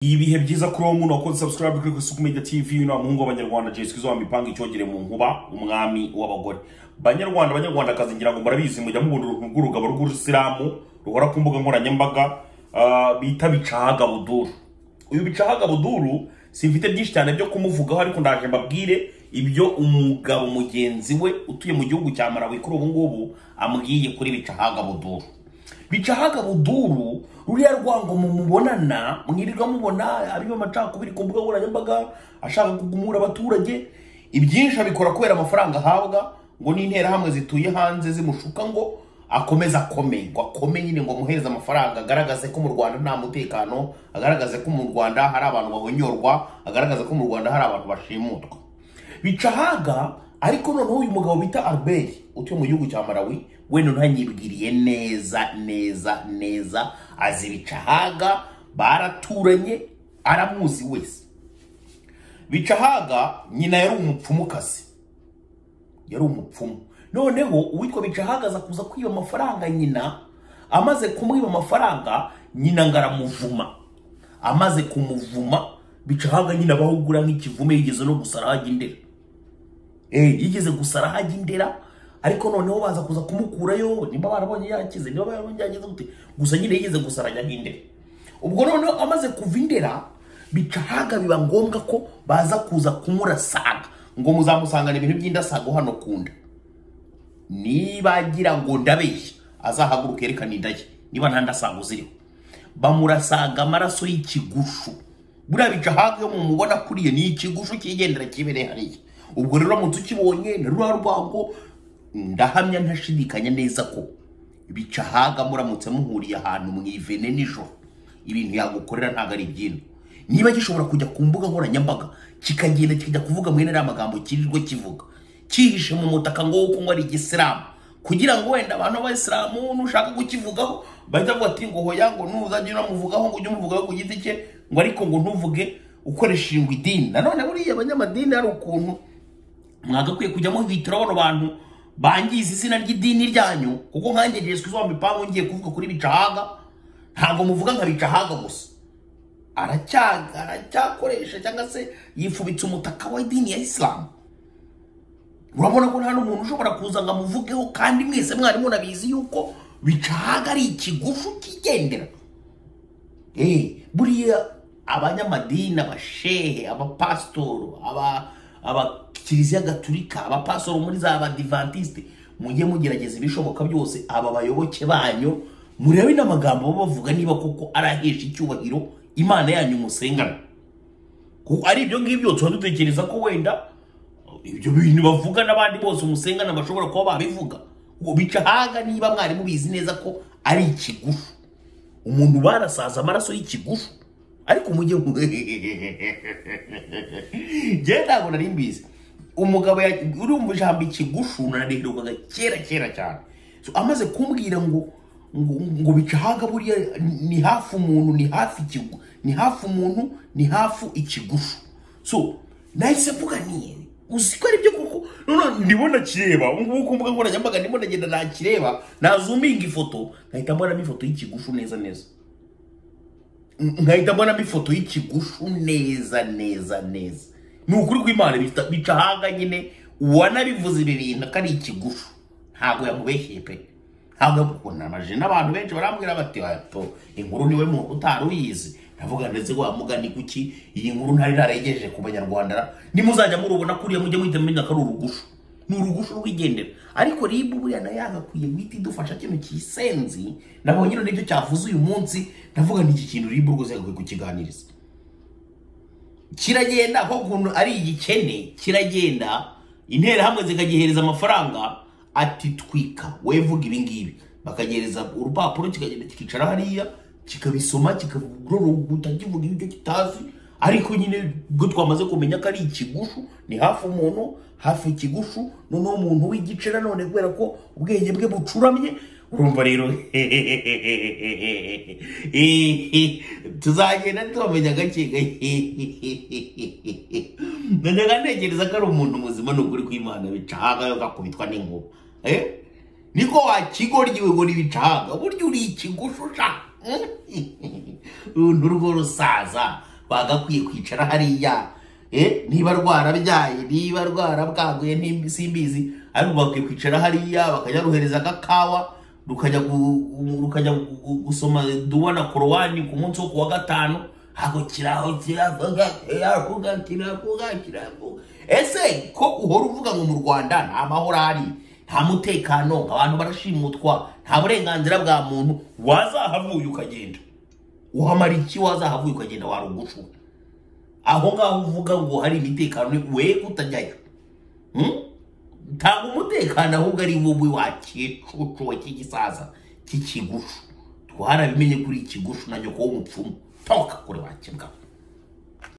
ibihe byiza kuri wowe muntu wakoze sabusikarabe kuri isuku media tv na muhungu w'abanyarwanda jesi wa mipanga icyogere mu nkuba umwami w'abagore banyarwanda banyarwandakazi ngira ngo murabizi mujya mubona uruntu rw'urugabo rw'urusilamu ruhora ku mbuga nkoranyambaga ah, bita bicahaga buduru uyu bicahaga buduru simfite byinshi cyane byo kumuvugaho ariko ndaje mbabwire ibyo umugabo mugenzi we utuye mu gihugu cya marawi kuri ubu ngubu ambwiye kuri bicahaga buduru bicahaga buduru ruriya rwango mu mubonana mwirirwa mubona abiba amacakubiri ku mbuga nkoranyambaga ashaka kugumura abaturage ibyinshi abikora kubera amafaranga ahabwa ngo n'interahamwe zituye hanze zimushuka ngo akomeze akome ngo akome nyine ngo amuhereze amafaranga agaragaze ko mu rwanda nta mutekano agaragaze ko mu rwanda hari abantu bahonyorwa agaragaze ko mu rwanda hari abantu bashimutwa bicahaga ariko noneho uyu mugabo bita albert utuye mu gihugu cya marawi we noneho yanyibwiriye neza neza neza azi bicahaga baraturanye aramuzi wese bicahaga nyina yari umupfumukazi yari umupfumu noneho uwitwa bicahaga aza kuza kwiba amafaranga nyina amaze kumwiba amafaranga nyina ngo aramuvuma amaze kumuvuma bicahaga nyina bahugura nk'ikivume yigeze no gusara hajya indera Eh, yigeze gusara hajya indera ariko noneho baza kuza kumukurayo nimba barabonye yakize niba barabonye yakize gute gusa nyine yigeze gusara ajya nk'indera ubwo noneho amaze kuva indera bicahaga biba ngombwa ko baza kuza kumurasaga ngo muzamusangana ibintu by'indasago hano kunda niba agira ngo ndabeshya azahaguruka yerekane inda ye niba nta ndasago ziriho bamurasaga amaraso y'ikigushu buriya bicahaga iyo mumubona kuriye ni ikigushu cyigendera kibereye hariya ubwo rero uramutse ukibonye na ruriya rwango ndahamya ntashidikanya neza ko bicahaga muramutse muhuriye ahantu mu ivene nijoro ibintu yagukorera ntabwo ari ibyino niba gishobora kujya ku mbuga nkoranyambaga kikagenda kikajya kuvuga mwene ariya magambo kirirwa kivuga cyihishe mu mutaka ngo wo kunywa ari igisilamu kugira ngo wenda abantu b'abayisilamu nushaka kukivugaho bahita bavuga ati ngo hoya ngo nuzajya unamuvugaho ngo ujye umuvugaho ku giti cye ngo ariko ngo ntuvuge ukoresheje ngo idini nanone buriya abanyamadini hari ukuntu mwagakwiye kujya muhitiraho bano bantu bangiza izina ry'idini ryanyu kuko nkanjye ngiye izuba mipangu ngiye kuvuga kuri bicahaga ntabwo muvuga nka bicahaga gusa aracyaga aracyakoresha cyangwa se yifubitse umutaka w'idini ya isilamu urabona ko nta n'umuntu ushobora kuza ngo amuvugeho kandi mwese mwari munabizi yuko bicahaga ari ikigufu kigendera Eh, buriya abanyamadini abashehe abapasitoro aba abakiliziya gatulika abapasitoro muri za abadivantisite mujye mugerageza ibishoboka byose aba bayoboke banyu murebe n'amagambo baba bavuga niba koko arahesha icyubahiro imana yanyu musengana kuko ari ibyo ngibyo tuba dutekereza ko wenda ibyo bintu bavuga n'abandi bose umusengana bashobora kuba babivuga ngo bicahaga niba mwari mubizi neza ko ari ikigufu umuntu barasaza amaraso y'ikigufu ariko mujye mu- njyewe ntabwo nari mbizi umugabo ya- urumva ijambo ikigufu narareherukaga kera kera cyane So, amaze kumbwira ngo ngo ngo bicahaga buriya ni- ni hafi umuntu ni hafi ikigu ni hafi umuntu ni hafi ikigufu so nahise mvuga ni uzi ko ari byo koko none ndimo nakireba ubungubu ku mbuga nkoranyambaga ndimo ndagenda nakireba nazuminga ifoto nkahita mbonamo ifoto y'ikigufu neza neza nkahita mbonamo ifoto y'ikigufu neza neza neza ni ukuri kw'imana bita- bica ahanga nyine uwanabivuze ibi bintu ko ari ikigufu ntabwo yamubeshye pe ntabwo yamukunamaje n'abantu benshi barambwira bati wato inkuru niwe muntu utari uyizi ndavuga ndetse ko wamugani kuki iyi nkuru ntari narayigejeje ku banyarwanda nimuzajya murubona kuriya mujye muhita mumenya ko ari urugushu ni urugushu rw'igendera ariko ribu buriya nayo yagakwiye guhita idufasha kino kisenzi nabonye rero n'ibyo cyavuze uyu munsi ndavuga n'iki kintu ribu rwose yagakwiye kukiganiriza kiragenda ko ukuntu ari igikene kiragenda interahamwe zikagihereza amafaranga ati twika wowe vuga ibingibi bakagihereza urupapuro kikagenda kikicara hariya kikabisoma kikaroroguta kivuga ibyo kitazi ariko nyine ubwo twamaze kumenya ko ari ikigufu ni hafi umuntu hafi ikigufu noneho umuntu w'igicera none kubera ko ubwenge bwe bucuramye urumva rero tuzagenda tubamenya gake gake najyaga ntekereza ko ari umuntu muzima ni ukuri kw'imana bicahaga yo gakubitwa n'inkuba Eh? niko wakigoryiwe ngo ntibicahaga burya uri ikigushu sha Mm? uruntu rwo rusaza bagakwiye kwicara hariya eh, niba rwarabyaye niba rwarabwaguye ntimbi- simbizi ariko bakwiye kwicara hariya bakajya ruhereza agakawa rukajya gu- gu- rukajya gu- gu- gusoma duwa na korowani ku munsi wo ku wa gatanu hagukira aho kiravuga kiravuga kiravuga kiravuga ese ko uhora uvuga ngo mu rwanda nta mahoro ahari nta mutekano abantu barashimutwa nta burenganzira bwa muntu wazahavuye ukagenda wamara iki wazahavuye ukagenda warugushu aho ngaho uvuga ngo hari imitekano we utajyayo Hmm? tanga umutekano ahubwo ari wowe wa kicucu wa kigisaza k'ikigushu twarabimenye kuri ikigushu na nyoko w'umupfumu toka kure wakimbwa